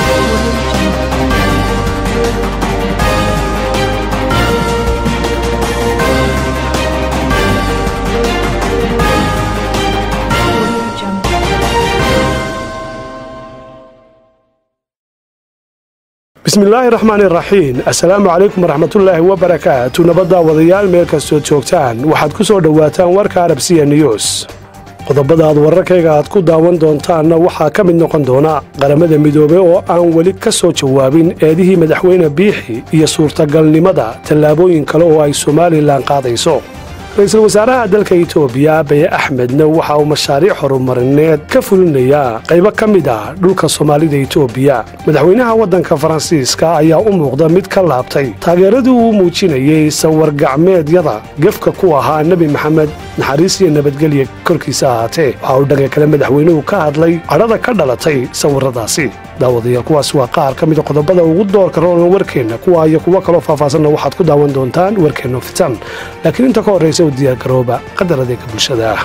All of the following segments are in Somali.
bismillaahi raxmaan iraxiim assalaamu calaykum waraxmatullaahi wabarakaatu nabadda wadayaal meel kastood joogtaan waxaad ku soo dhowaataan warka arabsiya news qodobada aad wararkayga aad ku daawan doontaanna waxaa ka mid noqon doona qaramada midoobe oo aan weli ka soo jawaabin eedihii madaxweyne biixi iyo suurtagalnimada tallaabooyin kale oo ay somalilan qaadayso ra-iisul wasaaraha dalka itoobiya abiy axmedna waxa uu mashaariic horumarineed ka fulinayaa qaybo ka mid ah dhulka soomaalida itoobiya madaxweynaha waddanka faransiiska ayaa u muuqda mid ka laabtay taageeradii uu muujinayey sawar-gacmeedyada gefka ku ahaa nebi maxamed naxariis iyo nabadgelya korkiisa ahaatee waxa uu dhanka kale madaxweynuhu ka hadlay cadhada ka dhalatay sawirradaasi daawadayaal kuwaas waa qaar ka mida qodobada ugu doorka roolna warkeenna kuwa iyo kuwo kaloo faahfaasanna waxaad ku daawan doontaan warkeenno fitan laakiin inta ka horraysa u diyaargarooba qadar adeega bulshada ah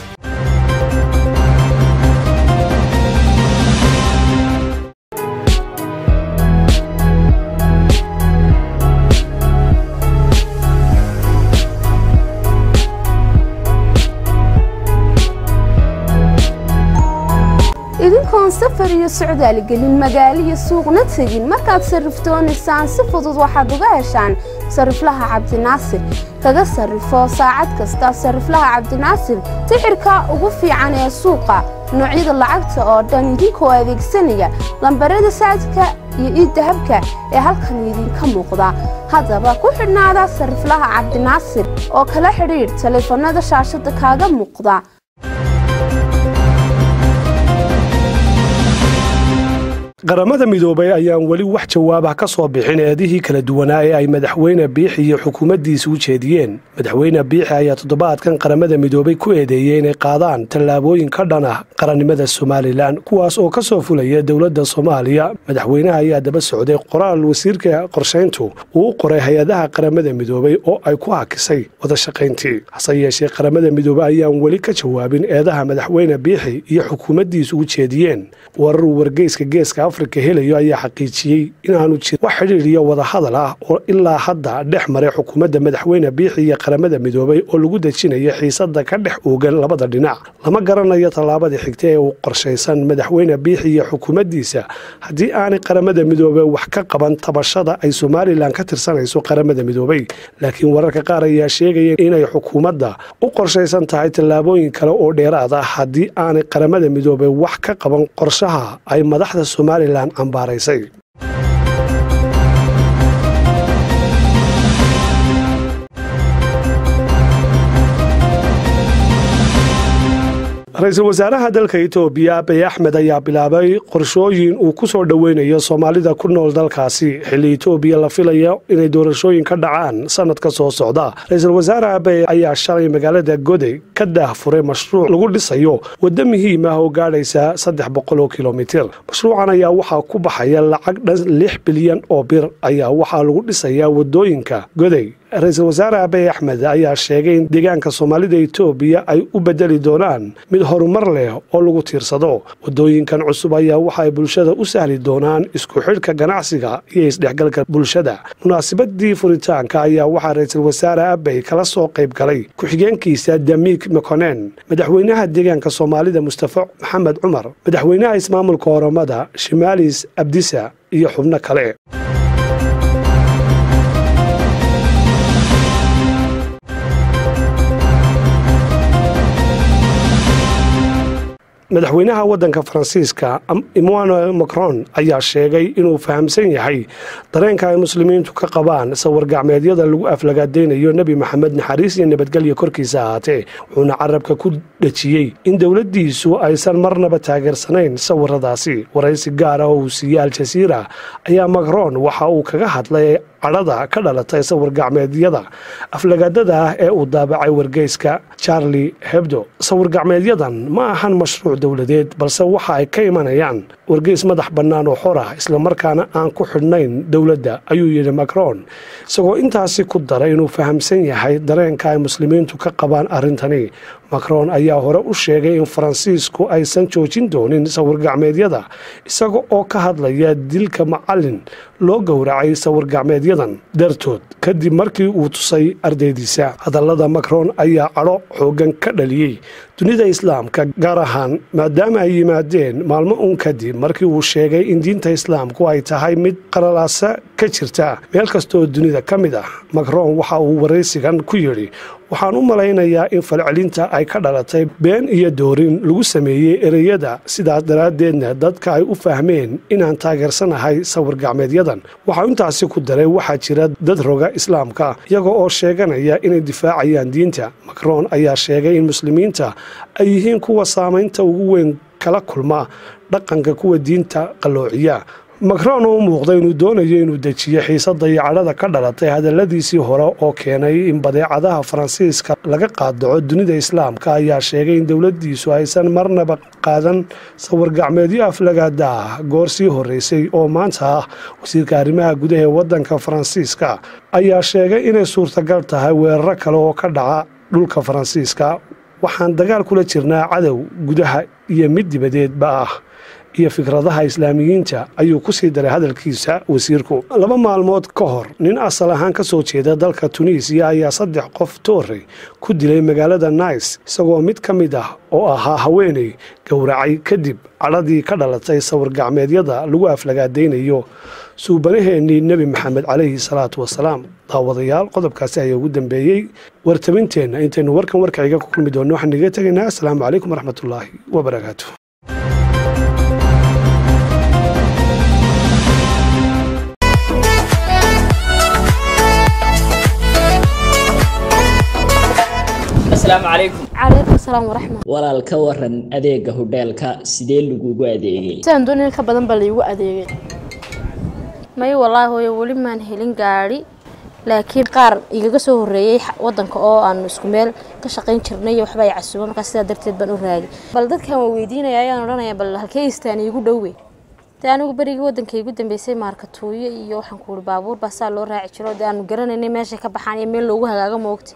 idinkoon safar iyo socdaal gelin magaalo iyo suuqna tegin markaad sarrifdoonaysaan si fudud waxaad uga heshaan sarriflaha cabdinaasir kaga sarrifo saacad kasta sarriflaha cabdinaasir sixirka ugu fiican ee suuqa noocyada lacagta oo dhan idinkoo adeegsanaya lambarada saadka iyo iiddahabka ee halkan idinka muuqda haddaba ku xidhnaada sarriflaha cabdinaasir oo kala xidhiidh taleefannada shaashadda kaaga muuqda qaramada midoobay ayaan weli wax jawaabah ka soo bixin eedihii kala duwanaa ee ay madaxweyne biixi iyo xukuumaddiisa u jeediyeen madaxweyne biixi ayaa toddobaadkan qaramada midoobay ku eedeeyey inay qaadaan tallaabooyin ka dhan ah qarannimada somalilan kuwaas oo ka soo fulaya dowladda soomaaliya madaxweynaha ayaa daba socday qoraal wasiirka qorshayntu uu u qoray hay-adaha qaramada midoobay oo ay ku hakisay wada shaqayntii hase yeeshee qaramada midoobey ayaan weli ka jawaabin eedaha madaxweyne biixi iyo xukuumaddiisa u jeediyeen wararuu wargeyska geeska afrika helayo ayaa xaqiijiyey inaanu jirin wax xidhiir iyo wadahadal ah oo ilaa hadda dhex maray xukuumadda madaxweyne biixi iyo qaramada midoobay oo lagu dejinayo xiisadda ka dhex oogan labada dhinac lama garanayo tallaabada xigta ee uu qorshaysan madaxweyne biixi iyo xukuumaddiisa haddii aanay qaramada midoobey wax ka qaban tabashada ay somalilan ka tirsanayso qaramada midoobey laakiin wararka qaar ayaa sheegaya inay xukuumadda u qorshaysan tahay tallaabooyin kale oo dheeraad ah haddii aanay qaramada midoobey wax ka qaban qorshaha ay madaxda somalilan cambaaraysay ra-iisul wasaaraha dalka itoobiya abiy axmed ayaa bilaabay qorshooyin uu ku soo dhoweynayo soomaalida ku nool dalkaasi xilli itoobiya la filayo inay doorashooyin ka dhacaan sanadka soo socda ra-iisul wasaare abiy ayaa shalay magaalada goday ka daahfuray mashruuc lagu dhisayo waddo muhiim ah oo gaadhaysa saddex boqol oo kilomitir mashruucan ayaa waxaa ku baxaya lacag dhan lix bilyan oo bir ayaa waxaa lagu dhisayaa waddooyinka goday ra-iisul wasaare abiy axmed ayaa sheegay in deegaanka soomaalida itoobiya ay u bedeli doonaan mid horumar leh oo lagu tiirsado waddooyinkan cusub ayaa waxaay bulshada u sahli doonaan isku xidhka ganacsiga iyo isdhexgalka bulshada munaasabadii furitaanka ayaa waxaa ra-iisul wasaare abiy kala soo qayb galay ku-xigeenkiisa damiik mekonen madaxweynaha deegaanka soomaalida mustafa maxamed cumar madaxweynaha ismaamulka oromada shimaalis abdisa iyo xubno kale madaxweynaha waddanka faransiiska emmanuel macron ayaa sheegay inuu fahamsan yahay dareenka ay muslimiintu ka qabaan sawar-gacmeedyada lagu aflagaadaynayo nebi maxamed naxariis iyo nabadgelya korkiisa ahaatee wuxuuna carabka ku dhejiyey in dowladdiisu aysan marnaba taageersanayn sawiradaasi waraysi gaar ah oo uu siiyey al-jasiira ayaa macron waxa uu kaga hadlay cadhada ka dhalatay sawir-gacmeedyada aflagaadada ah ee uu daabacay wargeyska charlie hebdo sawir-gacmeedyadan ma ahan mashruuc dowladeed balse waxa ay ka imanayaan wargeys madax bannaan oo xor ah islamarkaana aan ku xidhnayn dowladda ayuu yidhi macron isagoo intaasi ku daray inuu fahamsan yahay dareenka ay muslimiintu ka qabaan arrintani macron ayaa hore u sheegay in faransiisku aysan joojin doonin sawir-gacmeedyada isaga oo ka hadlaya dilka macalin loo gowracay sawir-gacmeedyadan dartood kadib markii uu tusay ardaydiisa hadallada macron ayaa cadho xoogan ka dhaliyey dunida islaamka gaar ahaan maadaama ay yimaadeen maalmo uun kadib markii uu sheegay in diinta islaamku ay tahay mid qalalaasa ka jirta meel kastaoo dunida ka mid ah macron waxa uu waraysigan ku yidhi waxaan u malaynayaa in falcelinta ay ka dhalatay been iyo doorin lagu sameeyey ereyada sidaas daraaddeedna dadka ay u fahmeen inaan taageersanahay sawir-gacmeedyadan waxaa intaasi ku daray waxaa jira dad roga islaamka iyaga oo sheeganaya inay difaacayaan diinta macron ayaa sheegay in muslimiinta ay yihiin kuwa saamaynta ugu weyn kala kulma dhaqanka kuwa diinta qalloociya macron oo u muuqda inuu doonayo inuu dejiyo xiisada iyo cadhada ka dhalatay hadalladiisii hore oo keenay in badeecadaha faransiiska laga qaadaco dunida islaamka ayaa sheegay in dowladiisu aysan marnaba qaadan sawir-gacmeedyo aflagaada ah goor sii horeysay oo maanta ah wasiirka arrimaha gudaha ee wadanka faransiiska ayaa sheegay inay suurtagal tahay weeraro kale oo ka dhaca dhulka faransiiska waxaan dagaal kula jirnaa cadow gudaha iyo mid dibadeedba ah iyo fikradaha islaamiyiinta ayuu ku sii daray hadalkiisa wasiirku laba maalmood ka hor nin asal ahaan ka soo jeeda dalka tunisiya ayaa saddex qof toorey ku dilay magaalada nice isagoo mid ka mid ah oo ahaa haweeney gowracay kadib cadhadii ka dhalatay sawir-gacmeedyada lagu aflagaadaynayo suubanaheennii nebi maxamed calayhi salaatu wasalaam daawadayaal qodobkaasi ayaa ugu dambeeyey wartabinteenna intaynu warkan warkaciga ku kulmi doonno waxaan iga tegaynaa asalaamu calaykum waraxmatullaahi wabarakaatu asalaamu calaykum calaykum asalaam waraxmat walaal ka waran adeega hodheelka sidee lagugu adeegay sidaan doonaya ka badan baa laigu adeegay may wallaahi hooyo weli maan helin gaadhi laakiin qaar igaga soo horreeyey wadanka oo aanu isku meel ka shaqayn jirnay iyo waxba ay casuuba markaa sidaa darteed baan u raagay bal dadkan waa weydiinaya ayaan odhanaya bal halkee istaan iigu dhowey dee anigu berigii waddanka igu dambeysay maarkatuuyo iyo waxaan ku uhi baabuur baa saa loo raaci jiro dee aanu garanaynay meeshay ka baxaan iyo meel loogu hagaago moogta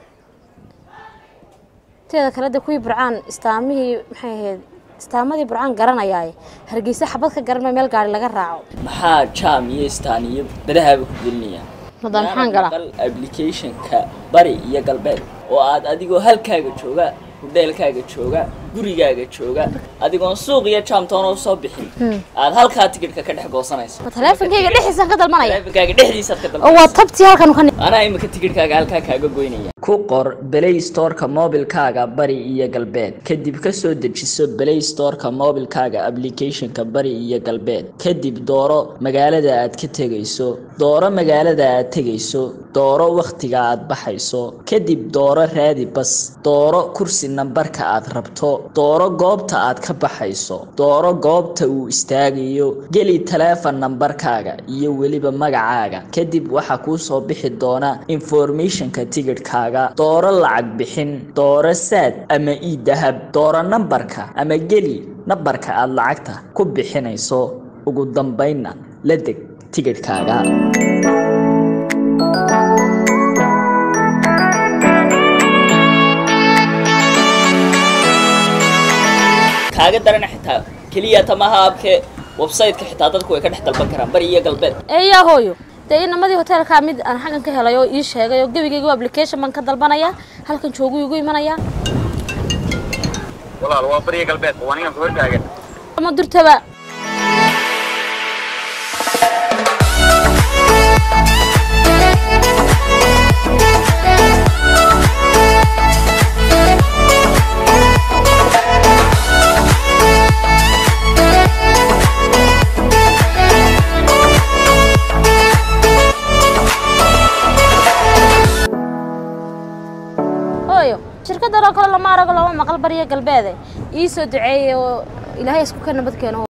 teeda kale de kuwii burcaan istaamihii maxay ahayd istaamadii burcaan garanayaaye hargeysa xabad ka garan meel gaari laga raaco maxaa jaam iyo istaan iyo badahaaba ku gelinayaan madaan maxaan galaa maqal applicationka bari iyo galbeed oo aad adigoo halkaaga jooga hodheelkaaga jooga gurigaaga jooga adigoon suuq iyo jaamtoona usoo bixin aad halkaa tikidhka ka dhex goosanayso ma taleefonkayga dhexdiisaan ka dalbanaya taleefonkaaga dhexdiisaad ka oo waa dalbanayso tabtii halkan ka anaa imika tikidhkaaga halkaa kaaga goynaya ku qor play storeka mobilkaaga bari iyo galbeed kadib kasoo dejiso play storeka mobilkaaga applicationka bari iyo galbeed kadib dooro magaalada aad ka tegayso dooro magaalada aad tegayso dooro wakhtiga aad baxayso kadib dooro raadi bas dooro kursi nambarka aad rabto dooro goobta aad ka baxayso dooro goobta uu istaagayo geli taleefon nambarkaaga iyo weliba magacaaga kadib waxaa kuu soo bixi doona informationka tigidhkaaga dooro lacag bixin dooro saad ama ii dahab dooro nambarka ama geli nambarka aad lacagta ku bixinayso ugu dambaynna la deg tigidhkaaga kaaga darana xitaa keliya tamaha abke website-ka xitaa dadku way ka dhex dalban karaan bari iyo galbeed eeyaa hooyo dee inamadii hoteelkaa mid aan xaggan ka helay oo ii sheegay oo gebigaygu application baan ka dalbanaya halkan joogu igu imanaya walaal waa bariya galbeed waa ninkan ku hortaagan ama durtaba hooyo shirkadan oo kale lama arago lama maqal bariya galbeede ii soo duceeyey oo ilaahay isku ka nabad keeno